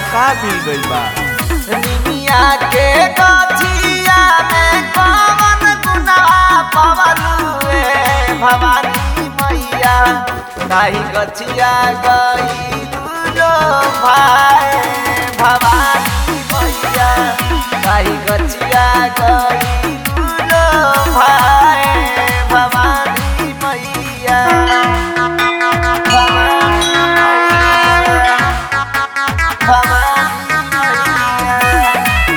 का मिल गइल बा निमिया के गछिया में कवन गुनाह पवलुए भवानी मैया ताही गछिया गईलू लो भाई भवानी मैया ताही गछिया गईलू लो भाई भवानी मैया भवानी मैया भवानी मैया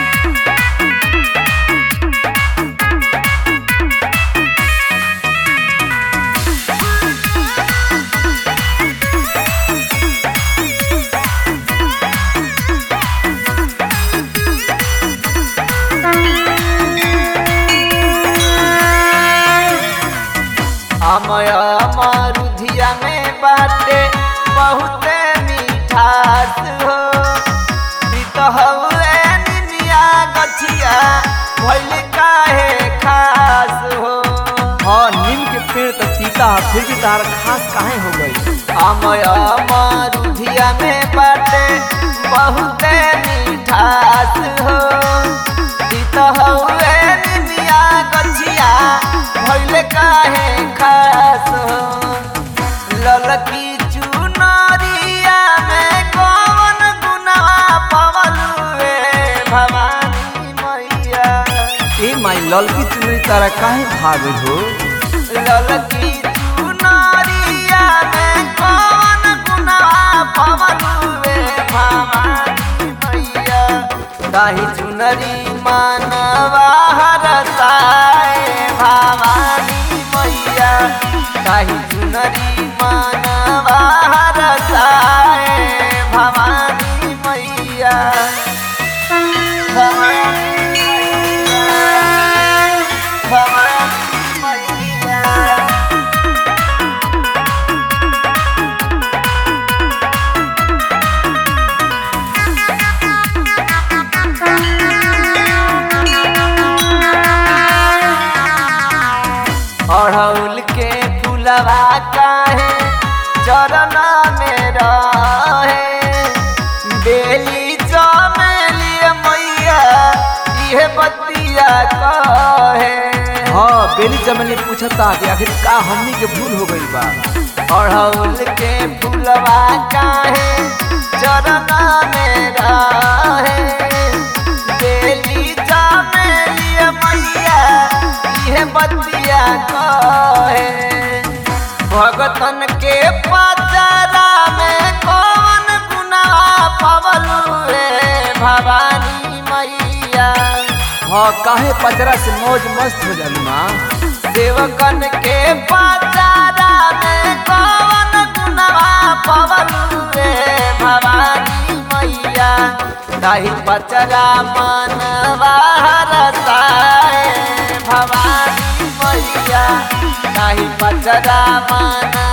अमय मरुधिया में बाटे बहुते मिठास हो प्रीत हउए निनिया गछिया भइल काहे खास हो हाँ नीम के पेड़ तो तीता है फिर भी तार खास काहे हो गई अमय मरुधिया में बाटे बहुते मिठास हो प्रीत हउए निनिया गछिया भइल काहे खास हो ललकी चुनरिया में कौन गुनाह पवलुए भवानी मैया ए माई ललकी चुनरी तारा काहे भाग हो ललकी चुनरिया में कौन गुनाह पवलुए भवानी मैया ताही चुनरी मानवा हरसाए भवानी मैया ताही चुनरी मानवा हरसाए भवानी मैया भवानी मैया भवानी मैया अड़हुल के फुलवा काहे चरण में रहे बेली चमेली मैया इहे बतिया कहे हाँ बेली चमेली पूछता कि आखिर का हमनी के भूल हो गइल बा अड़हुल के फुलवा काहे चरण में रहे बेली चमेली मैया इहे बतिया कहे भगतन के पचरा में कौन गुनाह पवलुए भवानी मैया हाँ काहे पचरा से मौज मस्त हो जालू माँ सेवकन के पचरा में कौन गुनाह पवलुए भवानी मैया ताही पचरा मनवा हरसाए भवानी मैया ताही पचरा मन